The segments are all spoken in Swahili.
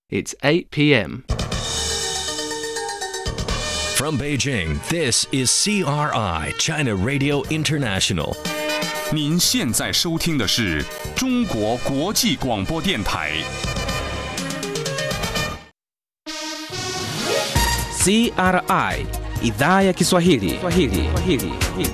It's 8 p.m. From Beijing, this is CRI, China Radio International. 您现在收听的是中国国际广播电台。 CRI idhaa ya Kiswahili. Kiswahili. Kiswahili.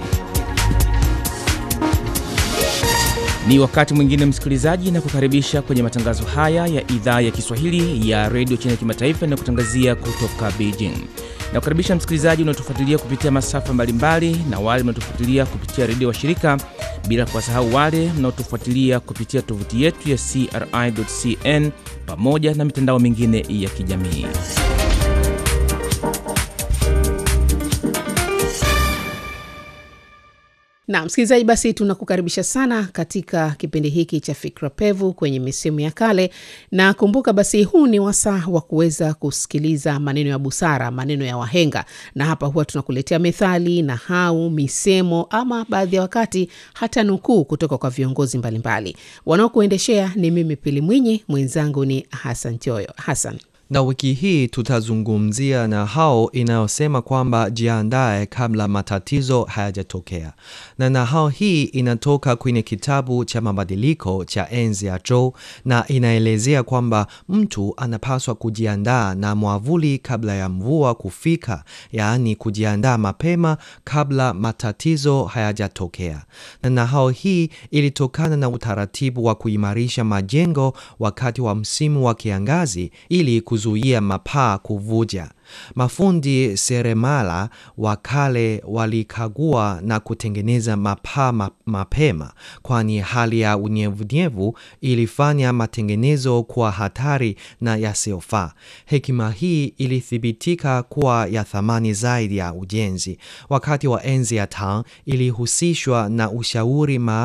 Ni wakati mwingine msikilizaji, na kukaribisha kwenye matangazo haya ya idhaa ya Kiswahili ya redio China Kimataifa na kutangazia kutoka Beijing. Na kukaribisha msikilizaji unaotufuatilia kupitia masafa mbalimbali na wale mnaotufuatilia kupitia redio wa shirika, bila kuwasahau wale mnaotufuatilia kupitia tovuti yetu ya CRI.cn pamoja na mitandao mingine ya kijamii. Na msikilizaji, basi tunakukaribisha sana katika kipindi hiki cha Fikra Pevu kwenye misemo ya kale, na kumbuka basi, huu ni wasaa wa kuweza kusikiliza maneno ya busara, maneno ya wahenga, na hapa huwa tunakuletea methali, nahau, misemo ama baadhi ya wakati hata nukuu kutoka kwa viongozi mbalimbali. Wanaokuendeshea ni mimi Pili Mwinyi, mwenzangu ni Hassan Choyo. Hassan, na wiki hii tutazungumzia na hao inayosema kwamba jiandae kabla matatizo hayajatokea. Na nahau hii inatoka kwenye kitabu cha mabadiliko cha enzi ya Zhou na inaelezea kwamba mtu anapaswa kujiandaa na mwavuli kabla ya mvua kufika, yaani kujiandaa mapema kabla matatizo hayajatokea. Na nahau hii ilitokana na utaratibu wa kuimarisha majengo wakati wa msimu wa kiangazi ili kuzuia mapaa kuvuja. Mafundi seremala wa kale walikagua na kutengeneza mapaa ma mapema, kwani hali ya unyevunyevu ilifanya matengenezo kuwa hatari na yasiyofaa. Hekima hii ilithibitika kuwa ya thamani zaidi ya ujenzi. Wakati wa enzi ya Tang ilihusishwa na ushauri ma